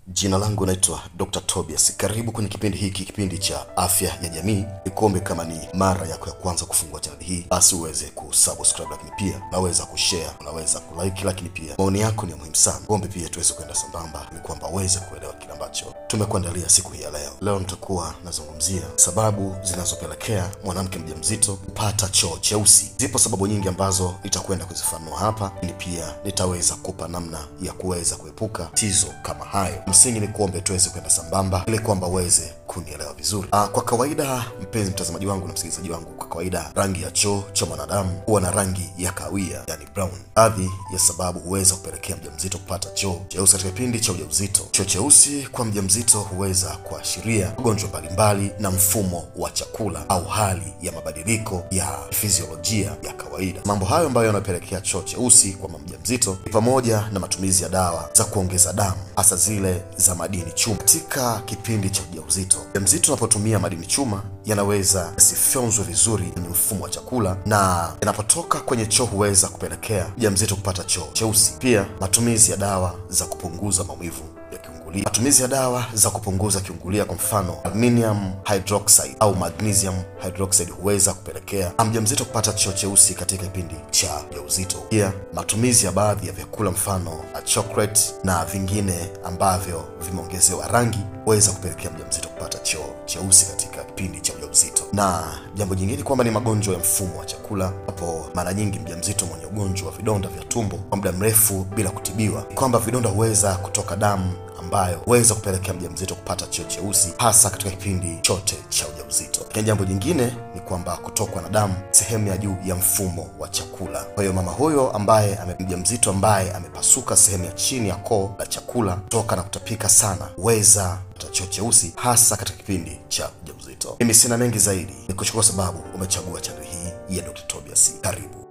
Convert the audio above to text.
Jina langu naitwa Dr. Tobias. Karibu kwenye kipindi hiki, kipindi cha afya ya jamii. Nikuombe kama ni mara yako ya kwanza kufungua chaneli hii, basi uweze kusubscribe, lakini pia unaweza kushare, unaweza kulike, lakini pia maoni yako ni muhimu sana. Kuombe pia tuweze kwenda sambamba, ni kwamba uweze kuelewa kile ambacho tumekuandalia siku hii ya leo. Leo nitakuwa nazungumzia sababu zinazopelekea mwanamke mjamzito kupata choo cheusi. Zipo sababu nyingi ambazo nitakwenda kuzifanua hapa, lakini pia nitaweza kupa namna ya kuweza kuepuka tatizo kama hayo. Msingi ni kuombe tuweze kwenda sambamba ili kwamba uweze kunielewa vizuri. Ah, kwa kawaida, mpenzi mtazamaji wangu na msikilizaji wangu, kwa kawaida rangi ya choo cha mwanadamu huwa na rangi ya kahawia, yani brown. Baadhi ya sababu huweza kupelekea mjamzito kupata choo cheusi katika kipindi cha ujauzito. Choo cheusi kwa mjamzito huweza kuashiria magonjwa mbalimbali na mfumo wa chakula au hali ya mabadiliko ya fiziolojia ya kawaida. Mambo hayo ambayo yanapelekea choo cheusi kwa mama mjamzito ni pamoja na matumizi ya dawa za kuongeza damu, hasa zile za madini chuma. Katika kipindi cha ujauzito, mjamzito anapotumia madini chuma yanaweza yasifyonzwe vizuri kwenye mfumo wa chakula na yanapotoka kwenye choo huweza kupelekea mjamzito kupata choo cheusi. Pia matumizi ya dawa za kupunguza maumivu ya kiungulia. Matumizi ya dawa za kupunguza kiungulia, kwa mfano aluminium hydroxide au magnesium hydroxide, huweza kupelekea mjamzito kupata choo cheusi katika kipindi cha ujauzito. Pia matumizi ya baadhi ya vyakula, mfano na chocolate na vingine ambavyo vimeongezewa rangi, huweza kupelekea mjamzito kupata choo cheusi katika kipindi cha ujauzito. Na jambo jingine kwamba ni magonjwa ya mfumo wa chakula, hapo mara nyingi mjamzito mwenye ugonjwa wa vidonda vya tumbo kwa muda mrefu bila kutibiwa, kwamba vidonda huweza kutoka damu ambayo huweza kupelekea mjamzito kupata choo cheusi hasa katika kipindi chote cha ujauzito. Lakini jambo jingine ni kwamba kutokwa na damu sehemu ya juu ya mfumo wa chakula. Kwa hiyo mama huyo ambaye mjamzito ambaye amepasuka sehemu ya chini ya koo la chakula kutoka na kutapika sana huweza kupata choo cheusi hasa katika kipindi cha ujauzito. Mimi sina mengi zaidi, ni kushukuru sababu umechagua chaneli hii ya Dr. Tobias. Karibu.